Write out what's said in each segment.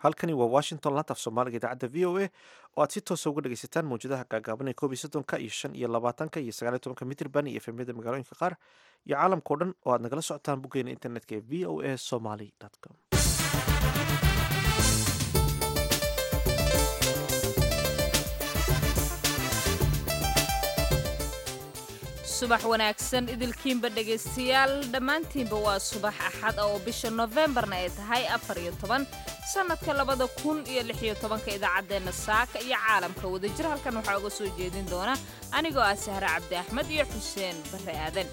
halkani waa washington lantaf soomaaliga idaacadda v o a oo aad si toosa uga dhegaysataan mawjadaha gaagaaban ee koob iyo soddonka iyo shan iyo labaatanka iyo sagaal iyo tobanka mitrban iyo efemyada magaalooyinka qaar iyo caalamka o dhan oo aad nagala socotaan boggeena internetka ee v o a somaly com subax wanaagsan idilkiinba dhegaystayaal dhammaantiinba waa subax axad oo bisha nofembarna ay tahay afar iyo toban sannadka labada kun iyo lix iyo tobanka idaacaddeenna saaka iyo caalamka wadajir halkan waxaa uga soo jeedin doona anigoo ah sahre cabdi axmed iyo xuseen barre aadan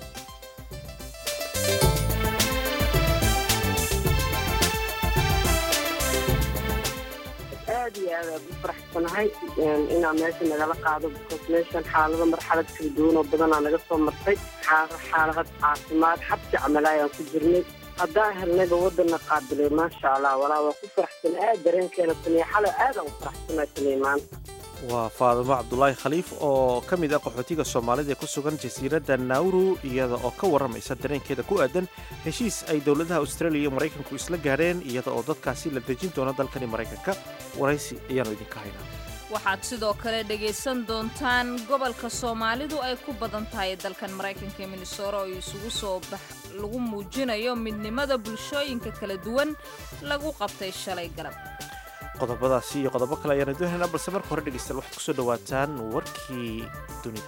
aad iyo aad aad u faraxsanahay inaa meesha nagala qaado because meeshan xaalado marxalad kala duwan oo badanaa naga soo martay xaalad caafimaad xabsi camalaayaan ku jirnay haddaan helnayba waddanna qaabilay maasha allah walaa waa ku faraxsan aad dareenkeena taniya xalo aadaan u faraxsanaa taniya maanta waa faadimo cabdulaahi khaliif oo ka mid ah qaxootiga soomaalida ee ku sugan jasiiradda nauru iyada oo ka warramaysa dareenkeeda ku aadan heshiis ay dowladaha australia iyo maraykanku isla gaadheen iyada oo dadkaasi la dejin doono dalkani maraykanka waraysi ayaanu idinka haynaa waxaad sidoo kale dhegaysan doontaan gobolka soomaalidu ay ku badan tahay dalkan maraykanka ee minnesora oo isugu soo bax lagu muujinayo midnimada bulshooyinka kala duwan lagu qabtay shalay galab qodobadaasi iyo qodobo kale ayaanu doonaynaa balse marka hore dhegeystayaal waxaad kusoo dhawaataan warkii dunida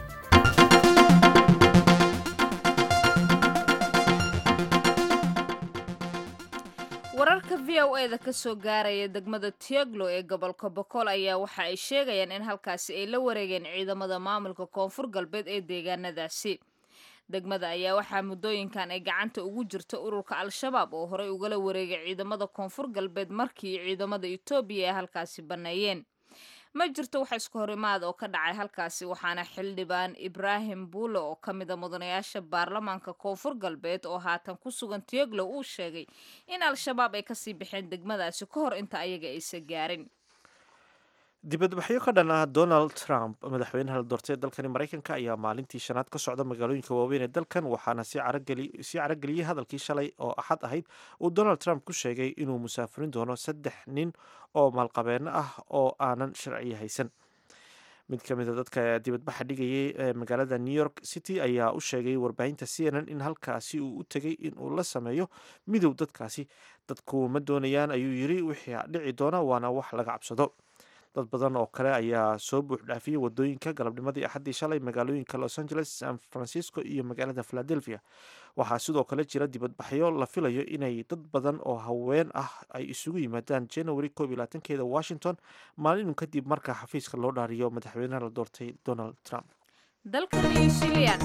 wararka v o eda ka soo gaaraya degmada tioglo ee gobolka bokool ayaa waxa ay sheegayaan in halkaasi ay la wareegeen ciidamada maamulka koonfur galbeed ee deegaanadaasi degmada ayaa waxaa muddooyinkan ay gacanta ugu jirta ururka al-shabaab oo horey ugala wareegay ciidamada koonfur galbeed markii ciidamada etoobiya ay halkaasi banneeyeen ma jirto wax isku horimaad oo ka dhacay halkaasi waxaana xildhibaan ibraahim buule oo ka mida mudanayaasha baarlamaanka koonfur galbeed oo haatan ku sugan tioglow uu sheegay in al-shabaab ay kasii baxeen degmadaasi ka hor inta ayaga aysa gaarin dibadbaxyo ka dhan ah donald trump madaxweynaha la doortay ee dalkani maraykanka ayaa maalintii shanaad ka socda magaalooyinka waaweyn ee dalkan waxaana sii carageliyey hadalkii shalay oo axad ahayd uu donald trump ku sheegay inuu musaafirin doono saddex nin oo maalqabeeno ah oo aanan sharci haysan mid ka mid a dadka dibadbaxa dhigayay ee magaalada new york city ayaa u sheegay warbaahinta c n n in halkaasi uu u tegay inuu la sameeyo midow dadkaasi dadku ma doonayaan ayuu yiri wixii dhici doona waana wax laga cabsado dad badan oo kale ayaa soo buuxdhaafiyey wadooyinka galabnimadii axaddii shalay magaalooyinka los angeles san francisco iyo magaalada philadelphia waxaa sidoo kale jira dibadbaxyo la filayo inay dad badan oo haween ah ay isugu yimaadaan january koob iyo labaatankeeda washington maalinu kadib marka xafiiska loo dhaariyo madaxweynaha la doortay donald trump dalka new zealand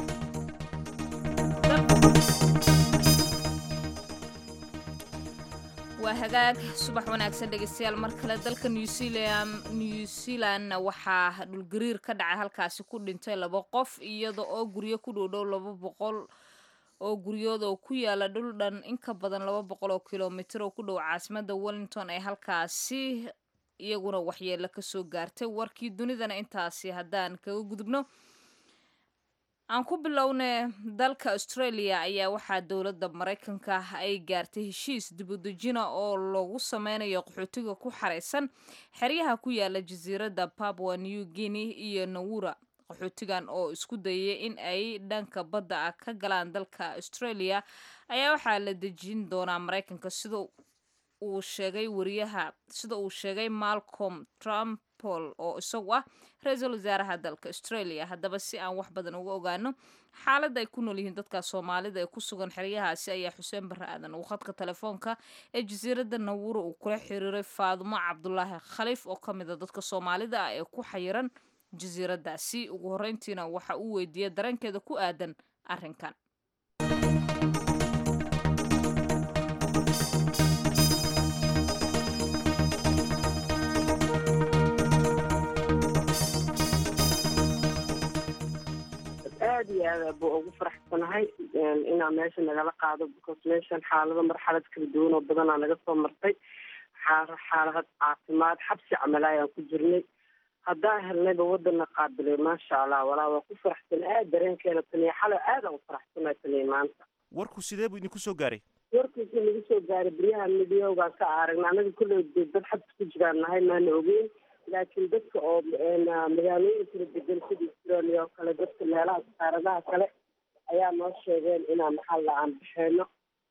waa hagaag subax wanaagsan dhegeystayaal mar kale dalka new zealand new zealandna waxaa dhulgariir ka dhacay halkaasi ku dhintay laba qof iyada oo guryo ku dhowdhow laba boqol oo guryood oo ku yaala dhul dhan in ka badan laba boqol oo kilomitir oo ku dhow caasimada wellington ee halkaasi iyaguna waxyeelo kasoo gaartay warkii dunidana intaasi haddaan kaga gudubno aan ku bilowne dalka australia ayaa waxaa dowladda maraykanka ay gaartay heshiis dibudejina oo loogu sameynayo qaxootiga ku xareysan xeryaha ku yaala jasiiradda papua new guinea iyo nawura qaxootigan oo isku dayay in ay dhanka badda ah ka galaan dalka australia ayaa waxaa la dejin doonaa maraykanka sida uu sheegay wariyaha sida uu sheegay malcolm trumpol oo isagu ah ra-iisul wasaaraha dalka australia haddaba si aan wax badan uga ogaano xaaladda ay ku nool yihiin dadka soomaalida ee ku sugan xeryahaasi ayaa xuseen barre aadan uu khadka telefoonka ee jasiiradda nawura uu kula xiriiray faadumo cabdulaahi khaliif oo ka mid a dadka soomaalida ah ee ku xayiran jasiiraddaasi ugu horreyntiina waxa uu weydiiyey dareenkeeda ku aadan arrinkan aad iyo aad buu ugu faraxsanahay inaa meesha nagala qaado because meeshan xaalado marxalad kala duwan oo badanaa naga soo martay xaalad caafimaad xabsi camalaayaan ku jirnay haddaan helnayba waddanna qaabilay maasha allah walaa waa ku faraxsan aad dareenkeena taniya xalo aadaan u faraxsanaa taniya maanta warku sidee buu idinku soo gaaray warku wixii nagu soo gaaray beryahan midiyoogaan ka aragna anaga kulley de dad xabs ku jiraan nahay maana ogeyn laakiin dadka oo magaalooyin kala degan sida australia oo kale dadka meelaha saaradaha kale ayaa noo sheegeen inaan maxaa la aan bixeeno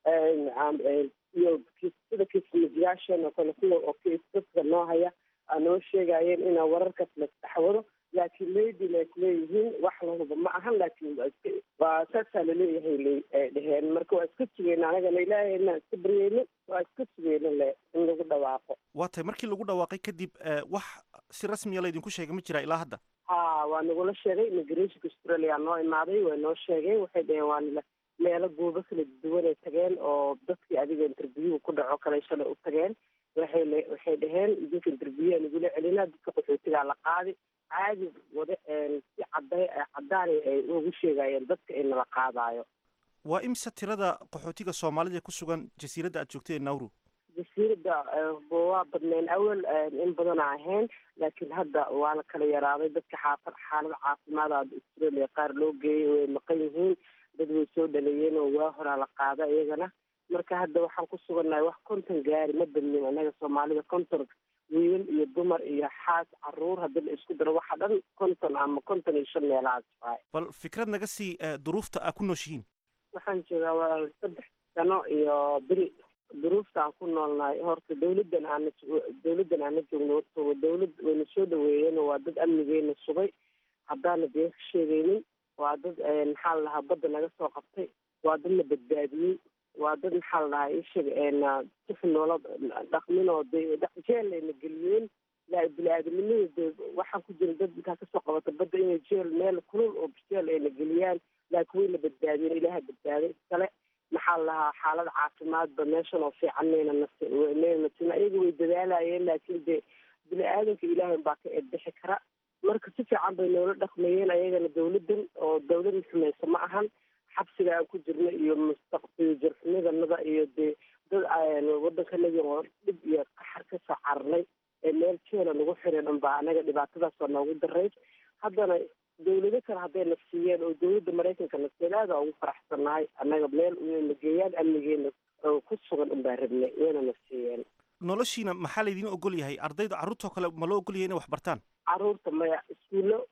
iyo sida kismajiyaasheen oo kale kuwa oo dadka noo haya aa noo sheegayeen inaa wararkaas la saxwado laakiin maybe ay kuleeyihiin wax lahuba ma ahan laakiin waa iska waa saasaa laleeyahay ay dheheen marka waa iska sugeyna anagana ilaahay inaan iska baryeyno waa iska sugeyna le in lagu dhawaaqo waa tay markii lagu dhawaaqay kadib wax si rasmiya laydinku sheegay ma jiraa ilaa hadda ha waa nagula sheegay immigrationka australia noo imaaday way noo sheegeen waxay dheheen waa nila meelo goobo kala duwanay tageen oo dadkii adiga interviewga ku dhaco kale shalay u tageen waxay le waxay dheheen idinka interviewa nagula celinaa dadka qaxootigaa la qaadi caadi wada si caday cadaanay ay ugu sheegayeen dadka in la qaadaayo waa imse tirada qaxootiga soomaalida ee ku sugan jasiiradda aad joogtay ee nauru jasiiradda waa badneen awal in badana ahayn laakiin hadda waa la kala yaraaday dadka xaafad xaalada caafimaada australia qaar loo geeyay way maqan yihiin dad way soo dhaleeyeen oo waa horaa la qaada iyagana marka hadda waxaan ku sugannahay wax konton gaari ma badnin anaga soomaalida konton wiilal iyo dumar iyo xaas caruur haddii la isku daro waxa dhan konton ama konton iyo shan meelahaas waay bal fikrad naga sii duruufta aa ku nooshihiin waxaan joogaa waa saddex sano iyo beri duruufta aan ku noolnahay horta dawladdan aana dawladdan aana joogno horta dawlad wayna soo dhaweeyeen waa dad amnigeena sugay haddaana been ka sheegaynin waa dad maxaa la dhahaa badda naga soo qabtay waa dad na badbaadiyey waa dad maxaa la dhahaa ishaga sif noola dhaqmin oo de jeellayna geliyeen bini-aadamnimada de waxaan ku jira dad intaa kasoo qabata badda inay jeel meel kulul oo jeel ayna geliyaan laakiin wayna badbaadiyeen ilaaha badbaaday iskale maxaa la lahaa xaalada caafimaadba meeshan oo fiican mayna nasmayna nasina iyaga way dadaalayeen laakiin de bini-aadanka ilaahay baa ka eedbixi kara marka si fiican bay noola dhaqmayeen ayagana dawladdan oo dawlad xumaysa ma ahan xabsiga aan ku jirna iyo mustaqbil jarxumadanada iyo dee dad waddankanagi oo dhib iyo qaxar kasoo cararnay ee meel jeela nagu xiran unbaa anaga dhibaatadaasoo noogu darayd haddana dawlado kale hadday na siiyeen oo dawladda maraykanka na siiyeen aada ugu faraxsannahay annaga meel na geeyaan amnigeena oo ku sugan unbaa rabnay wayna na siiyeen noloshiina maxaa laydin ogol yahay ardayda carruurtoo kale ma loo ogol yahay inay wax bartaan carruurta maya iskuullo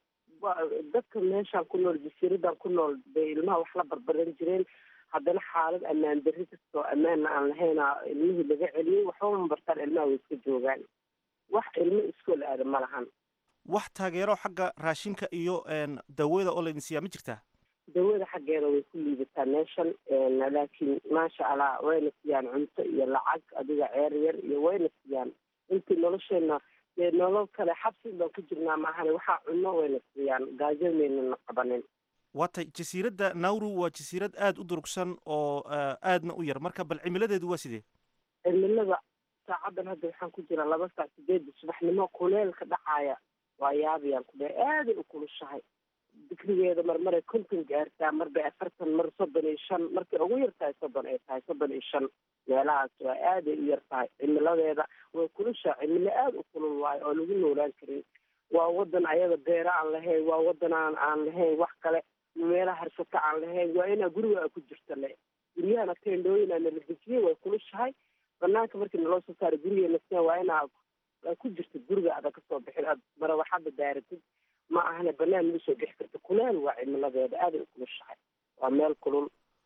dadka meeshaan ku nool jasiiradan ku nool bay ilmaha wax la barbaran jireen haddana xaalad ammaan darri kastoo ammaanna aan lahayna ilmihii laga celiyey waxba ma bartaan ilmaha way iska joogaan wax ilmo iskool aada ma lahan wax taageero xagga raashinka iyo dawada oo laydin siiyaa ma jirtaa dawada xaggeeda way ku liibataa meeshan laakiin maasha allah wayna siiyaan cunto iyo lacag adiga ceer yar iyo wayna siiyaan intii nolosheena dee nolol kale xabsi baan ku jirnaa maahane waxaa cunno wayna siiyaan gaajo maynana qabanin waatay jasiiradda nauru waa jasiirad aada u durugsan oo aadna u yar marka bal cimiladeedu waa sidee cimilada saacadan hadda waxaan ku jiraa laba saac sideedda subaxnimo kuleelka dhacaya waa yaabayaan ku dhe aaday u kulushahay digrigeeda marmaray konton gaartaa marbay afartan mar soddon iyo shan markay ugu yar tahay soddon ay tahay soddon iyo shan meelahaas waa aaday u yar tahay cimiladeeda way kulushaa cimilo aada u kulul waayo oo lagu noolaan karin waa wadan ayada beera aan lahayn waa wadan aan aan lahayn wax kale meelaha harsata aan lahayn waa inaa guriga a ku jirta le guryahana teendhooyin aa nala dejiyey way kulushahay banaanka markii naloo soo saaray gurigeena sian waa inaa ku jirta guriga ada kasoo bixin aad marawaxada daaratid ma ahane banaan lagu soo bixi karta kuleel waa cimiladeeda aaday u kulushahay waa meel kulul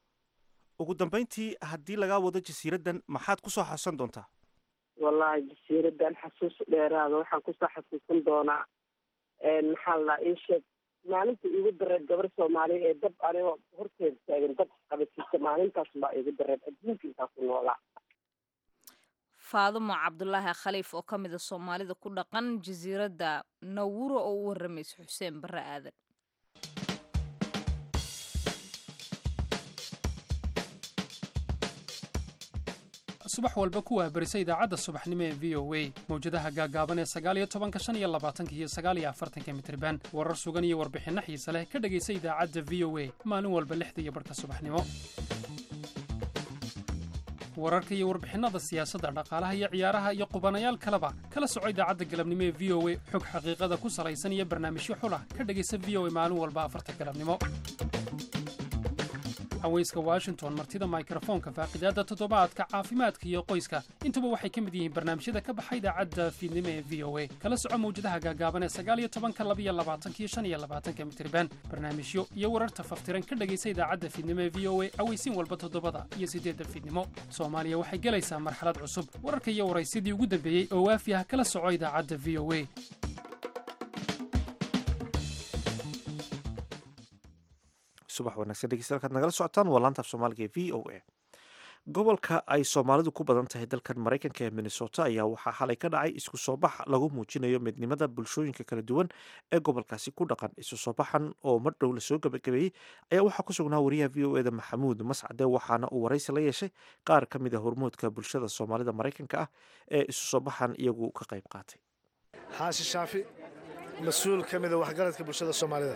ugu dambeyntii haddii lagaa wado jasiiraddan maxaad kusoo xasuusan doontaa wallahi jasiiradan xasuus dheeraada waxaan kusoo xasuusan doonaa maxaa la ii sheeg maalinta iigu dareed gabar soomaaliya ee dab anigoo horteeda taagan dab qabasiisa maalintaas baa iigu dareed adduunka intaa ku noolaa faadumo cabdulaahi khaliif oo ka mid a soomaalida ku dhaqan jasiiradda nawuro oo u waramaysa xuseen barre aadan subax walba kuwaa berisa idaacadda subaxnimo ee v o a mawjadaha gaagaaban ee sagaaliyo tobanka shan iyo labaatanka iyo sagaaliyo afartanka mitriban warar sugan iyo warbixinno xiise leh ka dhegaysa idaacadda v o a maalin walba lixda iyo barhka subaxnimo wararka iyo warbixinnada siyaasadda dhaqaalaha iyo ciyaaraha iyo qubanayaal kaleba kala soco idaacadda galabnimo ee v o a xog xaqiiqada ku salaysan iyo barnaamijyo xulah ka dhegaysa v o a maalin walba afarta galabnimo haweyska washington martida mikrofoonka faaqidaadda toddobaadka caafimaadka iyo qoyska intuba waxay ka mid yihiin barnaamijyada ka baxa idaacadda fiidnimo ee v o a kala soco mawjadaha gaagaaban ee sagaaliyo tobanka labiyo labaatankiyo shan iyo labaatanka mitriban barnaamijyo iyo wararta faftiran ka dhegaysa idaacadda fiidnimo ee v o a aweysiin walba toddobada iyo siddeedda fiidnimo soomaaliya waxay gelaysaa marxalad cusub wararka iyo waraysidii ugu dambeeyey oo waafi ah kala soco idaacadda v o a subax wanaagsan dhegeystayaal kaad nagala socotaan waa laanta af soomaaliga ee v o a gobolka ay soomaalidu ku badan tahay dalkan maraykanka ee minnesota ayaa waxaa xalay ka dhacay isku soo bax lagu muujinayo midnimada bulshooyinka kala duwan ee gobolkaasi ku dhaqan isu soo baxan oo mar dhow lasoo gabagabeeyey ayaa waxaa ku sugnaa wariyaha v o eda maxamuud mascade waxaana uu waraysi la yeeshay qaar ka mid a hormoodka bulshada soomaalida maraykanka ah ee isu soo baxan iyagu ka qayb qaatay xaashi shaafi mas-uul ka mida waxgaradka bulshada soomaalida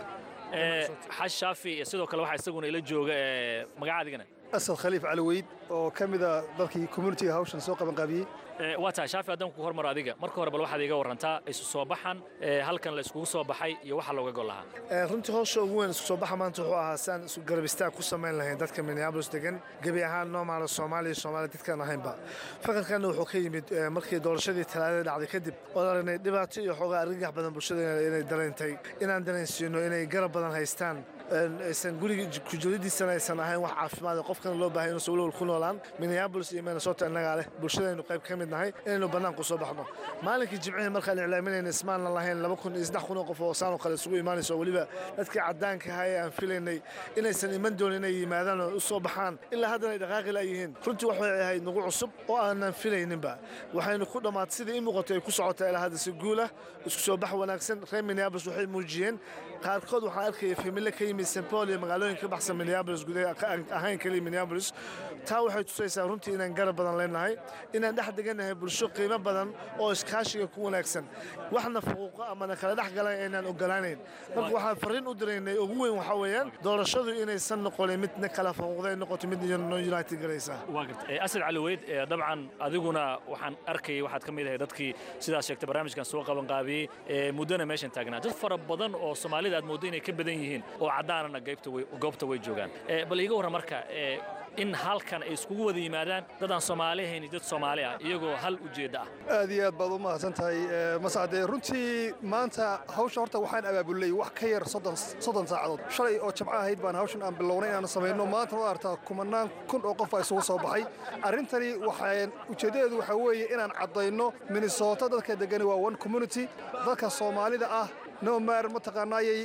xash shaafi sidoo kale waxaa isaguna ila jooga magacaadigana asad khaliif cali weyd oo ka mida dadkii communitiga hawshan soo qabanqaabiyey waa tahay shaafi haddaan ku hormaro adiga marka hore bal waxaad iga warantaa isu soo baxan halkan la iskugu soo baxay iyo waxa looga gol lahaa runtii howsha ugu weyn isku soo baxa maanta wuxuu ahaa saan isu garabistaan ku samayn lahayn dadka minneabolis degan gebi ahaan noomaala soomaaliya soomaaliya dadkaan ahaynba fakarkanna wuxuu ka yimid markii doorashadii talaadada dhacday kadib oo aragnay dhibaato iyo xoogaa argagax badan bulshada inay dareentay inaan dareensiino inay garab badan haystaan aysan guriga kujiradiisana aysan ahayn wax caafimaad qofkana loo baahay inuusan walwal ku noolaan minneabolis iyo minnesota innagaa leh bulshadaynu qayb ka mid nahay inaynu bannaanku soo baxno maalinkii jimcihii markaan iclaaminayna ismaanan lahayn laba kun iyo saddex kun oo qof oo saanoo kale isugu imaanayso weliba dadkii caddaanka ahaa ee aan filaynay inaysan iman doonin inay yimaadaan oo u soo baxaan ilaa haddana ay dhaqaaqi laayihiin runtii waxay ahayd nagu cusub oo aanan filayninba waxaynu ku dhammaatay sidai ii muuqatay ay ku socotaa ilaa hadda si guulah isku soo bax wanaagsan reer minneabolis waxay muujiyeen qaarkood waxaan arkaya famille ka yimid st paul iyo magaalooyinka ka baxsan minneabolis gudaha ahayn kaliya minneabolis taa waxay tusaysaa runtii inaan garab badan leenahay inaan dhex degannahay bulsho qiimo badan oo iskaashiga ku wanaagsan waxna fuquuqo amana kala dhex galan aynaan ogolaanayn marka waxaan farriin u diraynay ugu weyn waxaa weeyaan doorashadu inaysan noqonin midna kala fuquuqda ay noqoto mid non united galaysaa asad cali weyd dabcan adiguna waxaan arkayay waxaad ka mid ahay dadkii sidaas sheegtay barnaamijkan soo qabanqaabiyey muddona meeshan taagnaa dad fara badan oo soomaalida aad mooddo inay ka badan yihiin oo caddaanana goobta way joogaan bal iiga warran marka in halkan ay iskugu wada yimaadaan dadaan soomaali ahayn dad soomaali ah iyagoo hal ujeedda ah aad iyo aad baad u mahadsan tahay mascade runtii maanta hawsha horta waxaan abaabulnay wax ka yar soddon saacadood shalay oo jabco ahayd baan hawshan aan bilownay inaanu samayno maanta u artaa kumanaan kun oo qof a isugu soo baxay arrintani waxaan ujeeddadeedu waxaa weeye inaan caddayno minnesota dadka degani waa one community dadka soomaalida ah nomar mataqaanaayay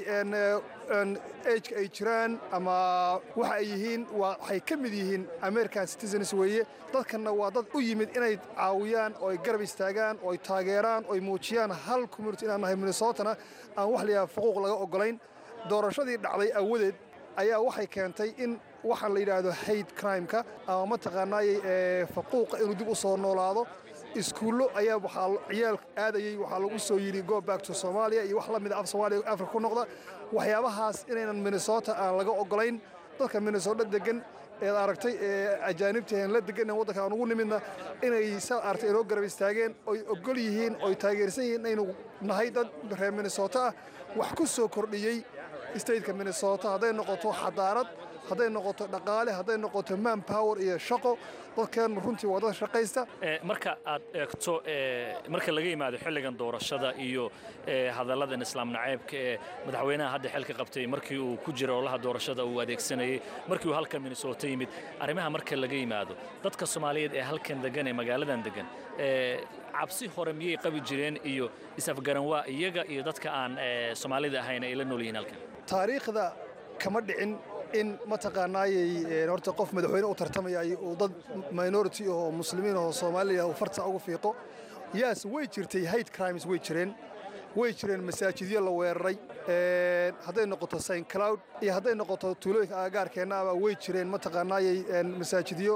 ageka ay jiraan ama waxa ay yihiin waxay ka mid yihiin american citizens weeye dadkanna waa dad u yimid inay caawiyaan oo ay garab istaagaan oo ay taageeraan oo ay muujiyaan hal community inaan nahay minnesotana aan wax layaha xuquuq laga oggolayn doorashadii dhacday awadeed ayaa waxay keentay in waxaan la yidhaahdo hayd crimeka ama mataqaanaayay faquuqa inuu dib u soo noolaado iskuullo ayaa waxaa ciyaal aadayey waxaa lagu soo yidhi go back to soomaaliya iyo wax la mida af soomaaliya afrika ku noqda waxyaabahaas inaynan minnesota aan laga oggolayn dadka minnesota degan eed aragtay ee ajaanibtahen la degan waddanka aan ugu nimidna inay sa aragtay inoo garab istaageen oy oggol yihiin oy taageersan yihiin inaynu nahay dad reer minnesota ah wax ku soo kordhiyey stateka minnesota hadday noqoto xadaarad hadday noqoto dhaqaale hadday noqoto man power iyo shaqo dadkeen runtii waa dad shaqaysta marka aad eegto marka laga yimaado xilligan doorashada iyo hadalladan islaam naceebka ee madaxweynaha hadda xilka qabtay markii uu ku jira olaha doorashada uu adeegsanayey markii uu halkan minnesota yimid arrimaha marka laga yimaado dadka soomaaliyeed ee halkan degan ee magaaladan degan cabsi hore miyay qabi jireen iyo isafgaran waa iyaga iyo dadka aan soomaalida ahayn ay la nool yihiin halkan taariikhda kama dhicin in mataqaanaayay horta qof madaxweyne u tartamayay uu dad minority oo muslimiin oo soomaaliya uu farta ugu fiiqo yaas way jirtay hate crimes way jireen way jireen masaajidyo la weeraray hadday noqoto saint cloud iyo hadday noqoto tuulooyinka aagaarkeenna aba way jireen mataqaanaayay masaajidyo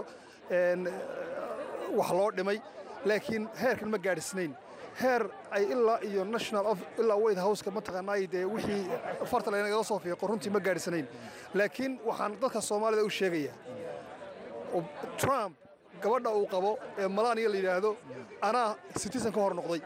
wax loo dhimay laakiin heerkan ma gaadhisnayn heer ay ilaa iyo national ilaa white houseka mataqaanaay dee wixii farta laynagala soo fiiqo runtii ma gaadhisanayn laakiin waxaan dadka soomaalida u sheegayaa trump gabadha uu qabo ee malaaniya la yidhaahdo anaa citizen ka hor noqday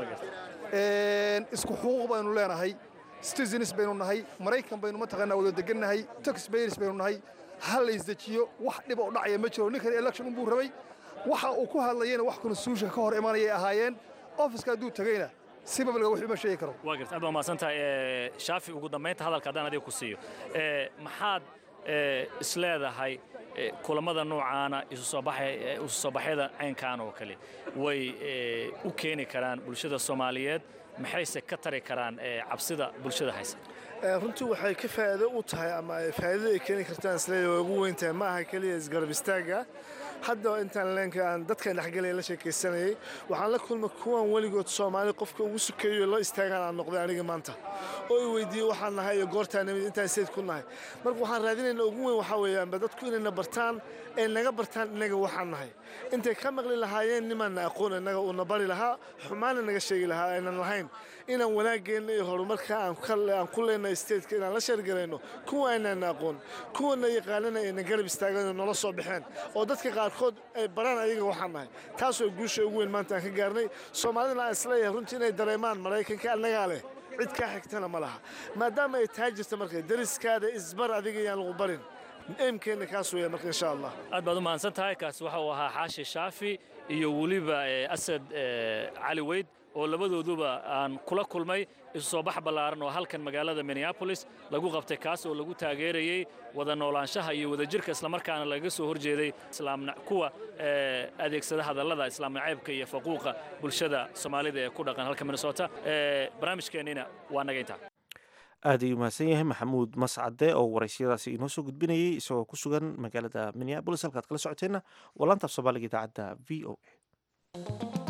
isku xuquuq baynu leenahay citizens baynu nahay maraykan baynu mataqaanaa wada degannahay taxpayers baynu nahay ha la isdejiyo wax dhiba u dhacaya ma jiro ninkan election unbuu rabay waxa uu ku hadlayana wax constitutionka ka hor imanayay ahaayeen ofiska hadduu tegeyna si babalga wax uma sheegi karo waa garta aad baa mahadsantahay shaafi ugu dambaynta hadalka haddaan adiga ku siiyo maxaad isleedahay kulammada noocaana isu soo baxyada caynkan oo kale way u keeni karaan bulshada soomaaliyeed maxayse ka tari karaan cabsida bulshada haysa runtii waxay ka faa'iido u tahay ama faa'iidada ay keeni kartaan isleeyahay way ugu weyn tahay ma aha keliya isgarab istaagga hadda intaan leenka aan dadkan dhexgalaya la sheekaysanayay waxaan la kulmay kuwan weligood soomaali qofka ugu sukeeyo la istaagaan aan noqday aniga maanta oo i weydiiyey waxaan nahay iyo goortaan nimid intaan sayd ku nahay marka waxaan raadinayna ugu weyn waxaa weeyaanba dadku inayna bartaan ee naga bartaan innaga waxaan nahay intay ka maqli lahaayeen nimaanna aqoon innaga uuna bari lahaa xumaana naga sheegi lahaa aynan lahayn inaan wanaageenna iyo horumarka aan ku leenahay stateska inaan la sheergalayno kuwa aynaan aqoon kuwana yaqaanana ayna garab istaagano nola soo baxeen oo dadka qaarkood ay baraan ayaga waxaan nahay taasoo guusha ugu weyn maanta aan ka gaarnay soomaalidana aan isleeyahay runtii inay dareemaan maraykanka annagaa leh cid kaa xigtana ma laha maadaama ay tahay jirta marka dariskaada isbar adiga yaan lagu barin eemkeenna kaas weeya marka insha allah aad baad u mahadsan tahay kaasi waxa uu ahaa xaashi shaafi iyo weliba asad cali weyd oo labadooduba aan kula kulmay isu soo bax ballaaran oo halkan magaalada minneabolis lagu qabtay kaas oo lagu taageerayey wada noolaanshaha iyo wadajirka islamarkaana laga soo horjeeday kuwa adeegsada hadallada islaam nacaybka iyo faquuqa bulshada soomaalida ee ku dhaqan halka minnesota barnaamijkeennina waa naga intaa aad ayuu mahadsan yahay maxamuud mascade oo waraysiyadaasi inoo soo gudbinayey isagoo ku sugan magaalada minneabolis halkaad kala socoteenna waa laantaaf soomaaliga idaacadda v o a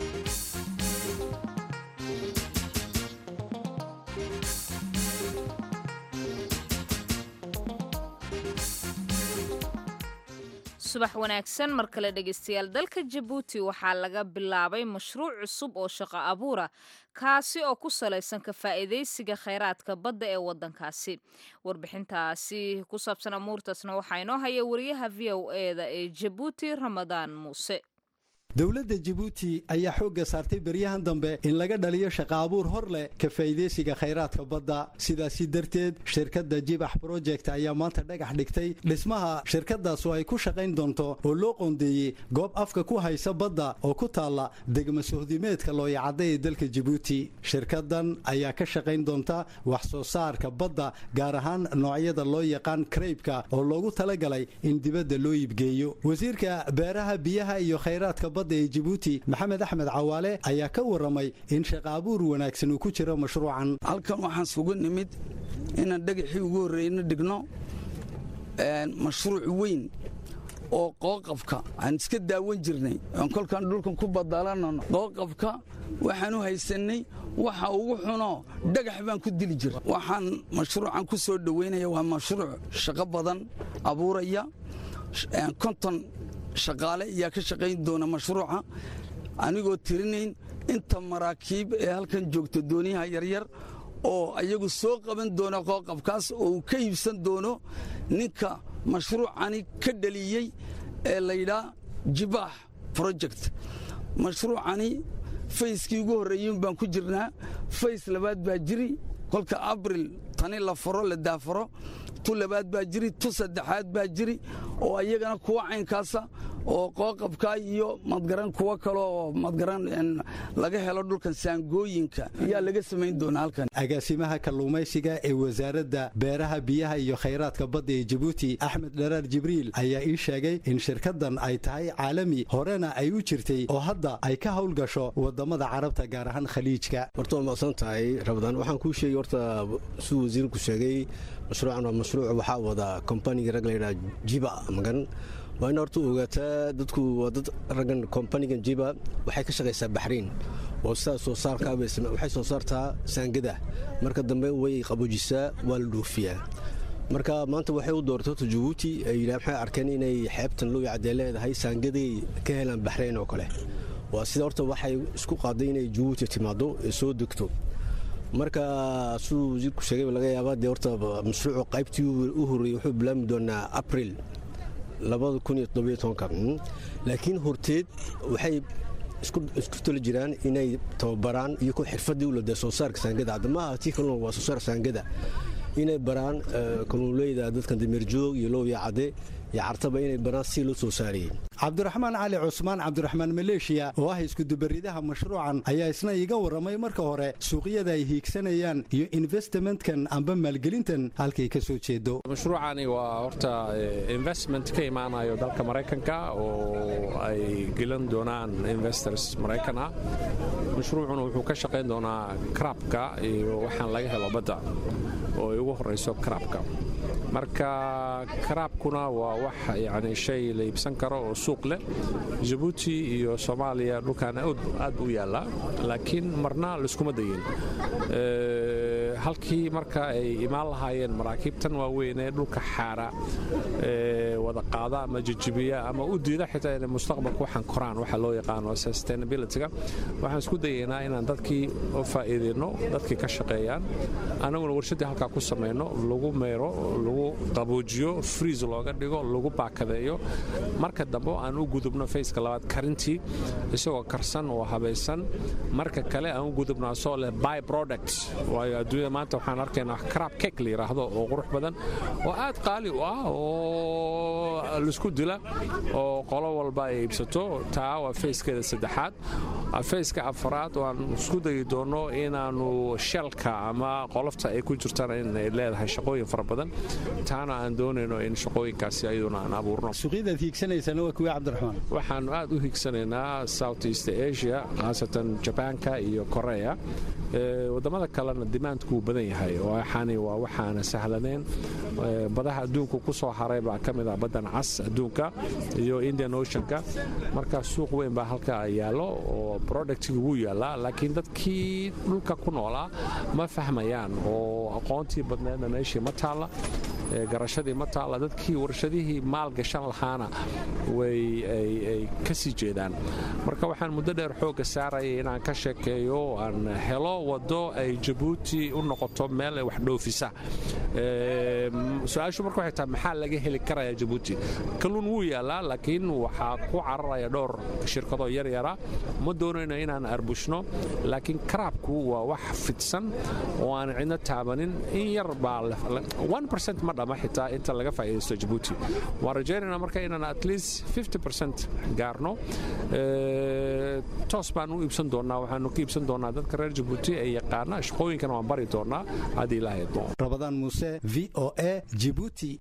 subax wanaagsan mar kale dhegaystayaal dalka jabuuti waxaa laga bilaabay mashruuc cusub oo shaqo abuura kaasi oo ku salaysan ka faa'iidaysiga khayraadka badda ee waddankaasi warbixintaasi ku saabsan amuurtaasna waxaa inoo haya wariyaha v o eda ee jabuuti ramadaan muuse dowladda jabuuti ayaa xoogga saartay beryahan dambe in laga dhaliyo shaqa abuur hor leh ka faa'iidaysiga khayraadka badda sidaasi darteed shirkadda jibax broject ayaa maanta dhagax dhigtay dhismaha shirkaddaas oo ay ku shaqayn doonto oo loo qoondeeyey goob afka ku haysa badda oo ku taalla degma sohdimeedka looyacadda ee dalka jabuuti shirkaddan ayaa ka shaqayn doonta wax soo saarka badda gaar ahaan noocyada loo yaqaan kraybka oo loogu talagalay in dibadda loo iibgeeyo wasiirka beeraha biyaha iyo khayraadka ee jabuuti maxamed axmed cawaale ayaa ka waramay in shaqa abuur wanaagsan uu ku jiro mashruucan halkan waxaan sugu nimid inaan dhagaxii ugu horreeyna dhigno mashruuc weyn oo qooqabka aan iska daawan jirnay oon kolkaan dhulkan ku badaalanano qooqabka waxaan u haysannay waxa ugu xuno dhagax baan ku dili jira waxaan mashruucan ku soo dhowaynaya waa mashruuc shaqo badan abuuraya konton shaqaale ayaa ka shaqayn doona mashruuca anigoo tirinayn inta maraakiib ee halkan joogta dooniyaha yaryar oo ayagu soo qaban doona qooqabkaas oo uu ka iibsan doono ninka mashruucani ka dhaliyey ee layidhaa jibaax project mashruucani fayskii ugu horreeyen baan ku jirnaa fays labaad baa jiri kolka abril tani la furo la daafaro tu labaad baa jiri tu saddexaad baa jiri oo ayagana kuwa caynkaasa oo qooqabka iyo madgaran kuwo kale oo madgaran laga helo dhulkan saangooyinka ayaa laga samayn doonaa halkan agaasimaha kalluumaysiga ee wasaaradda beeraha biyaha iyo khayraadka badda ee jabuuti axmed dharaar jibriil ayaa ii sheegay in shirkaddan ay tahay caalami horena ay u jirtay oo hadda ay ka howlgasho wadamada carabta gaar ahaan khaliijka horta waa maqsan tahay rabadaan waxaan kuu sheegay horta siduu wasiirku sheegay mashruucan waa mashruuc waxaa wada kombaniga rag layidhaha jiba magan waa in horta ogaataa dadku waa dad raggan kombanigan jiba waxay ka shaqaysaa baxriin oo sidaa soo saarkaa waxay soo saartaa saangada marka dambe way qaboojisaa waa la dhoofiyaa marka maanta waxay u dooratay horta jabuuti waxay arkeen inay xeebtan loo yacdee leedahay saangaday ka helaan baxrayn oo kale waa sida horta waxay isku qaaday inay jabuuti timaado ee soo degto marka siduu wasiirku sheegay laga yaabaa dee horta mashruucu qaybtii u horreeyey wuxuu bilaabmi doonaa abril laakiin horteed waxay isku tali jiraan inay tababaraan iyo ku xirfadii u ladee soo saarka saangada haddamaha tii kaluna waa soo saar saangada inay baraan kalluunleyda dadkan dameerjoog iyo lowya cadde iyo cartaba inay baraan si loo soo saarayay cabdiraxmaan cali cusmaan cabdiraxmaan maleeshiya oo ah iskudubaridaha mashruucan ayaa isna iiga warramay marka hore suuqyada ay hiigsanayaan iyo investmentkan amba maalgelintan halkay ka soo jeedo mashruucani waa horta investment ka imaanayo dalka maraykanka oo ay gelan doonaan investors maraykan ah mashruucuna wuxuu ka shaqayn doonaa krabka iyo waxaan laga helo badda oo ay ugu horrayso krabka marka karaabkuna waa wax yani shay la iibsan karo oo suuq leh jabuuti iyo soomaaliya dhulkan aad u yaallaa laakiin marna laiskuma dayin halkii marka ay imaan lahaayeen maraakiibtan waaweyn ee dhulka xaara wada qaada ama jijibiya ama u diida xitaa inay mustaqbalka waxaan koraan waxa loo yaqaano sustainabilityga waxaan isku dayaynaa inaan dadkii u faa'iidayno dadkii ka shaqeeyaan annaguna warshaddii halkaa ku samayno lagu meero lagu qaboojiyo friis looga dhigo lagu baakadeeyo marka dambe aan u gudubno fayska labaad karintii isagoo karsan oo habaysan marka kale aan u gudubno asoo leh by product waayo adduunyada maanta waxaan arkaynaa crab cake la yidhaahdo oo qurux badan oo aad qaali u ah oo laisku dila oo qolo walba ay iibsato taa waa fayskeeda saddexaad fayska afaraad oo aan isku dayi doono inaannu shelka ama qolofta ay ku jirtaan inay leedahay shaqooyin fara badan taana aan doonayno in shaqooyinkaasi ayaduna aan abuurno suuqyadaad hiigsanaysana waa kuwii cabdiraxmaan waxaannu aad u hiigsanaynaa south east asia khaasatan jabaanka iyo korea wadamada kalena dimaandku wuu badan yahay waxaani waa waxaana sahlanayn badaha adduunku ku soo haray baa ka mid ah baddan cas adduunka iyo indian oceanka marka suuq weyn baa halka yaallo oo productiga wuu yaallaa laakiin dadkii dhulka ku noolaa ma fahmayaan oo aqoontii badneedna meeshii ma taalla garashadii ma taalla dadkii warshadihii maal gashan lahaana way ay ka sii jeedaan marka waxaan muddo dheer xoogga saarayay inaan ka sheekeeyo aan helo waddo ay jabuuti u noqoto meel ay wax dhoofisa su-aashu marka waxay tahay maxaa laga heli karaya jabuuti kalluun wuu yaallaa laakiin waxaa ku cararaya dhowr shirkadoo yaryara ma doonayno inaan arbushno laakiin karaabku waa wax fidsan oo aan cidno taabanin in yar baa ma dhama xitaa inta laga faa'iidaysto jabuuti waan rajaynayna marka inaan at least gaarno toos baan u iibsan doonnaa waxaanu ka iibsan doonnaa dadka reer jabuuti ee yaqaana shaqooyinkana waan bari doonnaa haddii ilaahay idmo rabadaan muuse v o a jibuuti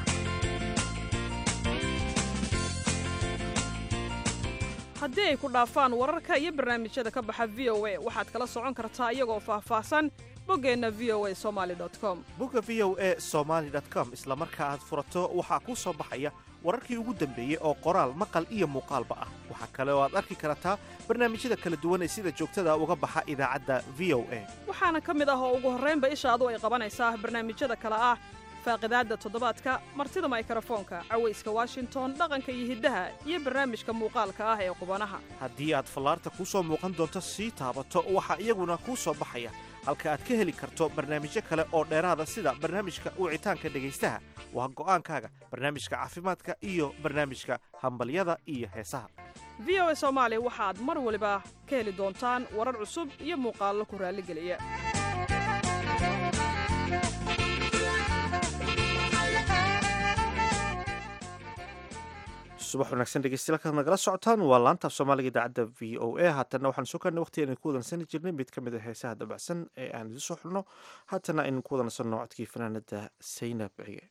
haddii ay ku dhaafaan wararka iyo barnaamijyada ka baxa v o a waxaad kala socon kartaa iyagoo faahfaahsan boggeenna v o a somaali com bogga v o a somaali com isla marka aad furato waxaa kuu soo baxaya wararkii ugu dambeeyey oo qoraal maqal iyo muuqaalba ah waxaa kale oo aad arki kartaa barnaamijyada kala duwan ee sida joogtada uga baxa idaacadda v o a waxaana ka mid ah oo ugu horraynba ishaadu ay qabanaysaa barnaamijyada kale ah faaqidaadda toddobaadka martida maykarafoonka cawayska washington dhaqanka iyo hiddaha iyo barnaamijka muuqaalka ah ee qubanaha haddii aad fallaarta kuu soo muuqan doonto sii taabato waxaa iyaguna kuu soo baxaya halka aad ka heli karto barnaamijyo kale oo dheeraada sida barnaamijka wicitaanka dhegaystaha waa go'aankaaga barnaamijka caafimaadka iyo barnaamijka hambalyada iyo heesaha v o a soomaali waxaad mar waliba ka heli doontaan warar cusub iyo muuqaallo ku raalligeliya subax wanaagsan dhegeystayaal kaad nagala socotaan waa laanta af soomaaliga idaacadda v o a haatanna waxaan soo karnay waqti aynu ku wadansani jirnay mid ka mid a heesaha dabacsan ee aan idiin soo xulno haatana aynu ku wadansanno codkii fanaanada saynab cige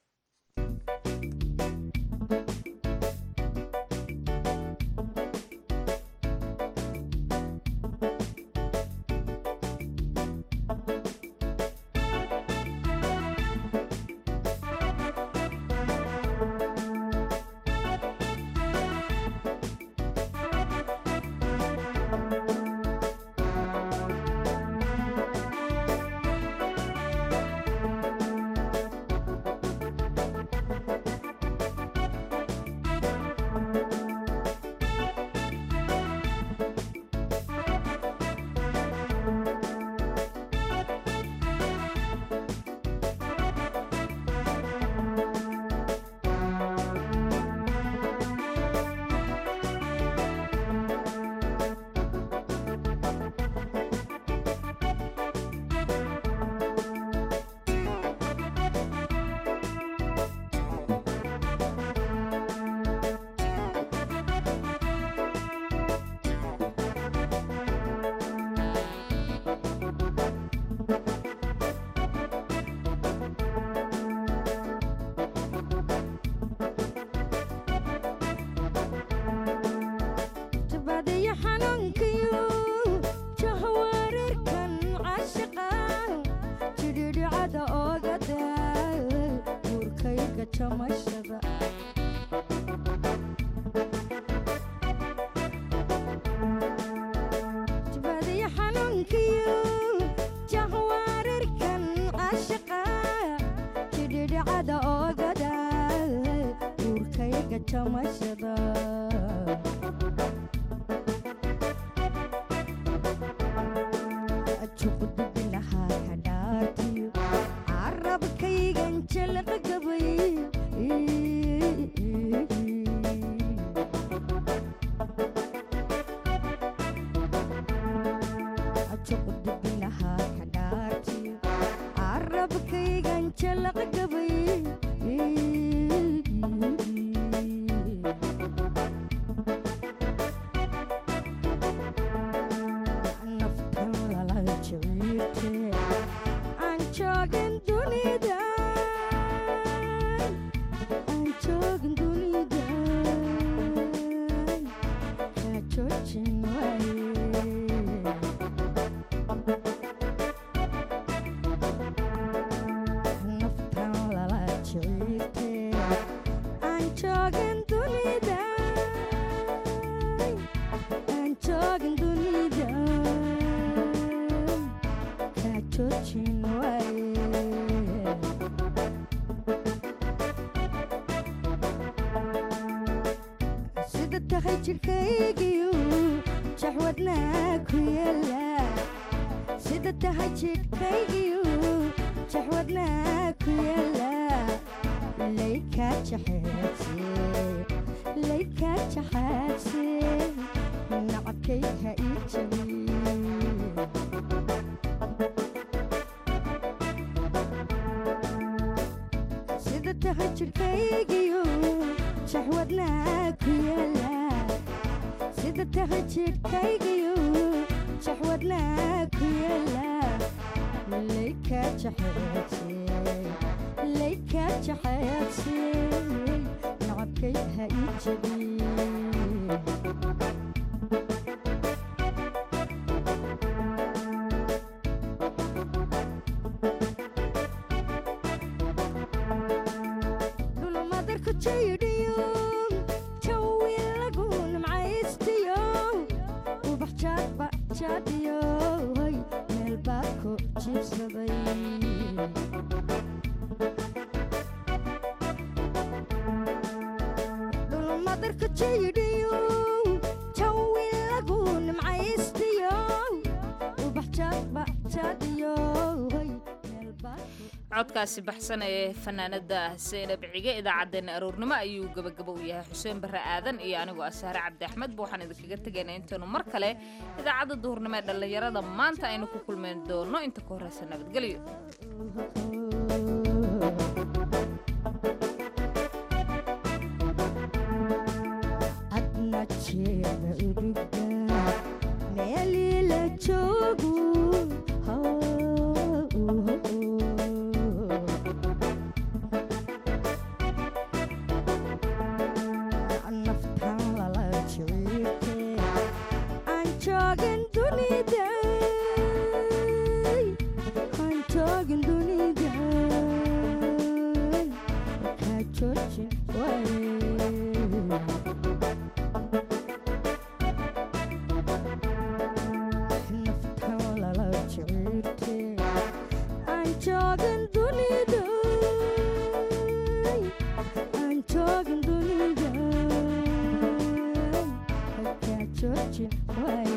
joojin waaye sida tahay jidhkaygiyu jaxwadnaa ku yeela sida tahay jidhkaygiyu jaxwadnaa ku yeela layka jaxeebse layka jaxaabse nacabkay ha ii jabi sida tahay jidhkaygiyu jaxwadnaa ku yeela sida tahay jidhkaygiyu jaxwadnaa ku yeela layka jaxeebse layka jaxeebse nacabkay ha ii jabi dhulmadarku jaydhiyo jawi lagu nimcaystiyo ubax jaadba jaadiyo hoy meel baad ku jiibsaday dhulmadarku jaydhiyo jawi lagu nimcaystiyo ubax jaadba jaadiyo hoy meel baad ku codkaasi baxsan ee fanaanada saynab cige idaacaddeenna aroornimo ayuu gebagabo u yahay xuseen barre aadan iyo anigoo asaare cabdi axmed ba waxaan idinkaga tegaynaa intaynu mar kale idaacadda duhurnimo ee dhallinyarada maanta aynu ku kulmayn doono inta ka horreysa nabadgelyo adna jeeda uruga meelii la joogu naftan lala jiciirte aan joogin dunida aan joogin dunida kaa joojin waaye naftan lala jiciirte aan joogin dunida aan joogin dunida kaa joojin waaye